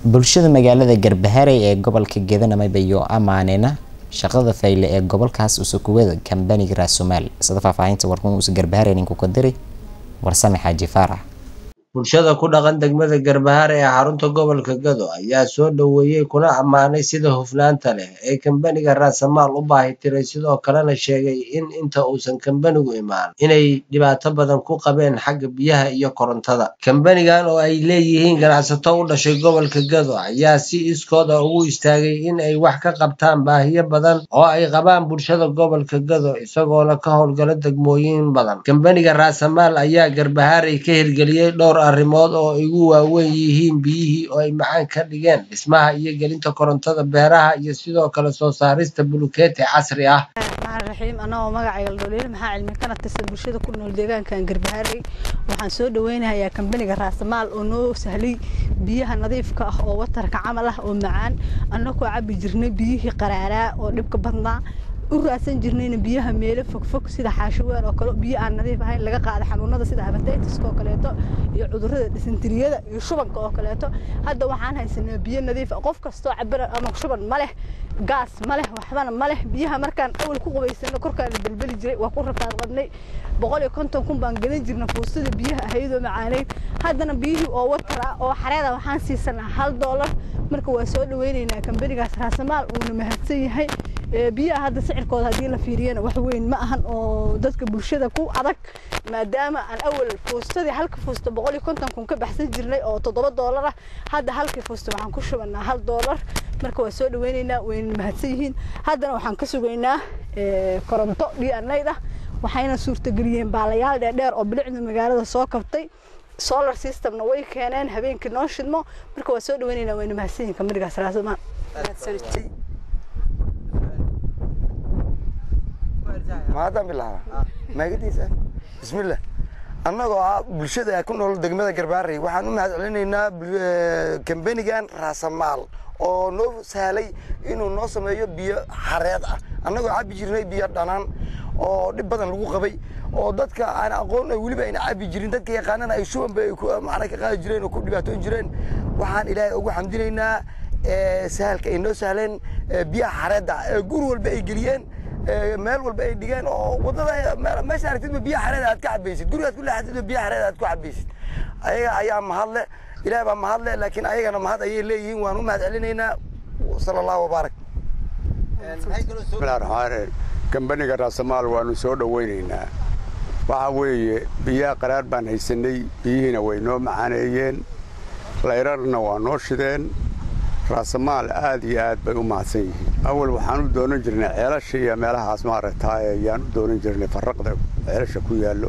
bulshada magaalada garbaharey ee gobolka gedanamay bayo amaanina shaqada fayle ee gobolkaas usukuwada kambaniga raasumaal sida faahfaahinta warkun usa garbaharey ninku ka diray warsame xaaji faarax bulshada ku dhaqan degmada garbahare ee xarunta gobolka gado ayaa soo dhoweeyey kuna ammaanay sida hufnaanta leh ee kambaniga raasamaal u baahi tiray sidoo kalena sheegay in inta uusan kambanigu imaan inay dhibaato badan ku qabeen xagga biyaha iyo korontada kambanigan oo ay leeyihiin ganacsato u dhashay gobolka gado ayaa si iskooda ugu istaagay in ay wax ka qabtaan baahiyo badan oo ay qabaan bulshada gobolka gado isagoona ka howlgala degmooyin badan kambaniga raasamaal ayaa garbaharey ka hirgeliyey dhowr arrimood oo igu waaweyn yihiin biyihii oo ay macaan ka dhigeen dhismaha iyo gelinta korontada beeraha iyo sidoo kale soo saarista bulukeeti casri ah raxiim anagoo magacayga ladholeyle maxaa cilmi kana tirsan bulshada ku nool deegaankan garbaharey waxaan soo dhaweynayaa kambaniga raasamaal oo noo sahlay biyaha nadiifka ah oo watarka camal ah oo macaan annagoo cabi jirnay biyihii qaraaraa oo dhibka badnaa u raadsan jirnayna biyaha meelo fogfog sida xaashiween oo kale biyo aan nadiif ahayn laga qaada xanuunada sida habatiitiska oo kaleeto iyo cudurrada dhisantiriyada iyo shubanka oo kaleeto hadda waxaan haysanaa biyo nadiif ah qof kastoo cabira ama shuban ma leh gaas ma leh waxbana ma leh biyaha markaan awal ku qubaysano korkaan la belbeli jiray waa ku rafaad qabnay boqol iyo konton kun baan gelin jirna fuustada biyaha ahaydoo macaaneyd haddana biyihii oo watara oo xareeda waxaan siisanaa hal doolar marka waa soo dhaweynaynaa kambanigaas raasamaal uuna mahadsan yahay biyaha hadda sicirkooda haddii la fiiriyana wax weyn ma ahan oo dadka bulshada ku adag maadaama aan awal fuustadii halka fuusta boqol iyo konton kun ka baxsan jirnay oo toddoba doolar ah hadda halkii fuusta waxaan ku shubanaa hal doolar marka waa soo dhaweynaynaa wayna mahadsan yihiin haddana waxaan ka sugaynaa koronto dhianayd ah waxayna suurtageliyeen baalayaal dheerdheer oo bilicda magaalada soo kabtay solar systemna way keeneen habeenkii noo shidmo marka waa soo dhaweynaynaa wayna mahadsan yihiin kamarigaas raasmaan mahadaan bilaaba maagadiisa bismillah annagoo ah bulshada ku nool degmada garbaarey waxaan u mahad celinaynaa kambanigan raasamaal oo noo sahlay inuu noo sameeyo biyo xareed ah annagoo cabi jirnay biyo dhanaan oo dhib badan lagu qabay oo dadka aan aqoon weliba ayna cabi jirin dadka yaqaanana ay shubanba ay macna ka qaadi jireen oo ku dhibaatoon jireen waxaan ilaahay ugu xamdinaynaa sahalka ay noo sahleen biyaha xareedda ee guri walba ay geliyeen meel walba ay dhigeen oo wadada meesha aragtidba biyaha xareed aad ka cabaysid gurigaad ku leexatidba biyaha xareed aad ku cabaysid ayaga ayaa mahadle ilaah baa mahadle laakiin ayagana mahad ayay leeyihiin waan u mahad celinaynaa sala allahu wabaarak bismillahi raxmaan kambaniga raasamaal waanu soo dhowaynaynaa waxa weeye biyaha qaraar baan haysanay biyihiina way noo macaaneeyeen layrarna waa noo shideen raasamaal aad iyo aad bay u mahadsan yihiin awal waxaan u doonan jirnay ceelasha iyo meelahaas maaragtaaye ayaan u doonan jirnay farraqda ceelasha ku yaallo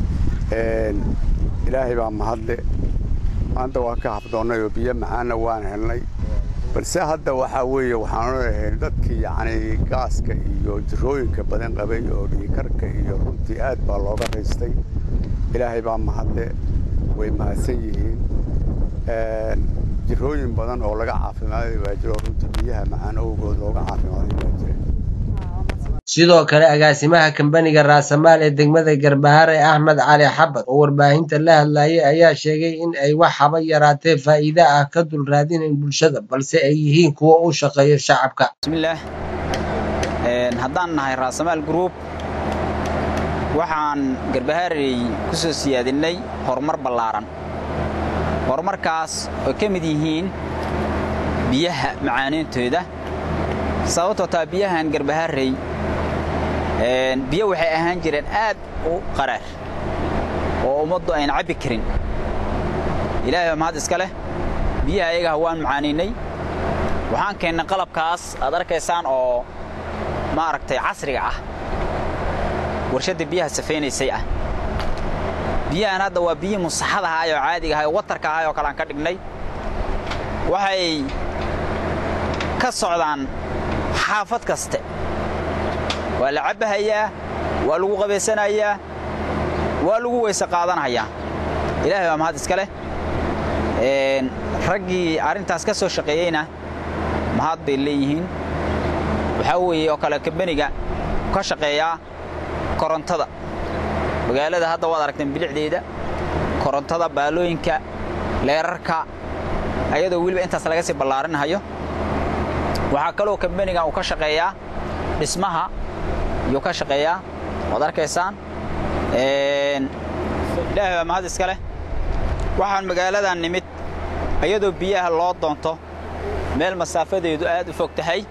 ilaahay baa mahadle maanta waa ka habdoonnay oo biyo macaanna waan helnay balse hadda waxaa weeye waxaanu lahayn dadkii yacnii gaaska iyo jirooyinka badan qabay oo dhiikarka iyo runtii aad baa looga raystay ilaahay baa mahadle way mahadsan yihiin jirooyin badan oo laga caafimaaday baa jiro runtii biyaha macaan awgood looga caafimaaday baa jira sidoo kale agaasimaha kambaniga raasamaal ee degmada garbahare axmed cali xabad oo warbaahinta la hadlayay ayaa sheegay in ay wax haba yaraatee faa'iide ah ka dul raadinayn bulshada balse ay yihiin kuwa u shaqeeya shacabka bismillaah haddaan nahay raasamaal group waxaan garbaharey ku soo siyaadinnay horumar ballaaran horumarkaas oo ka mid yihiin biyaha macaaneyntooda sababtoo taa biyahan garbaharey biyo waxay ahaan jireen aad u qaraar oo ummaddu ayna cabbi karin ilaahay baa mahad iska leh biyaha ayagaha waan macaanaynay waxaan keennay qalabkaas aad arkaysaan oo maaragtay casriga ah warshadda biyaha safaynaysay ah biyahan hadda waa biyihii musaxad ahaay oo caadiga ahay oo watarka ahay oo kale aan ka dhignay waxay ka socdaan xaafad kaste waa la cabbahayaa waa lagu qabaysanayaa waa lagu weyse qaadanayaa ilaahay baa mahad iska leh raggii arrintaas ka soo shaqeeyeyna mahad bay leeyihiin waxaa weeye oo kale kambaniga ka shaqeeyaa korontada magaalada hadda waad aragteen bilicdeeda korontada baalooyinka leerarka ayadoo weliba intaas laga sii ballaarinhayo waxaa kaloo kambanigan uu ka shaqeeyaa dhismaha ayuu ka shaqeeyaa waad arkaysaan ilaahay baa mahad iska leh waxaan magaaladan nimid ayadoo biyaha loo doonto meel masaafadeedu aad u fog tahay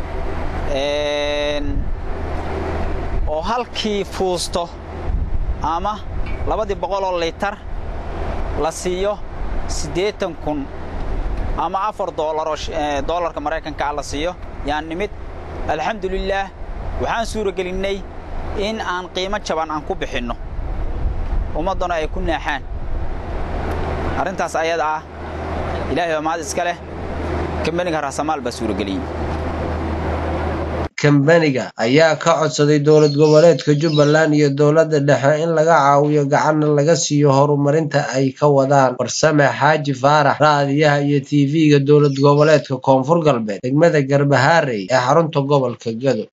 oo halkii fuusto ama labadii boqoloo liitar la siiyo siddeetan kun ama afar doolaroo doolarka maraykankaa la siiyo yaan nimid alxamdulilaah waxaan suurogelinnay in aan qiimo jaban aan ku bixinno ummaddana ay ku naaxaan arrintaas ayada ah ilaahay baa mahad iska leh kambaniga raasamaal baa suurageliyey kambaniga ayaa ka codsaday dowlad goboleedka jubbaland iyo dowladda dhexe in laga caawiyo gacanna laga siiyo horumarinta ay ka wadaan farsame xaaji faarax raadiyaha iyo tv-ga dowlad goboleedka koonfur galbeed degmada garbahaarey ee xarunta gobolka gado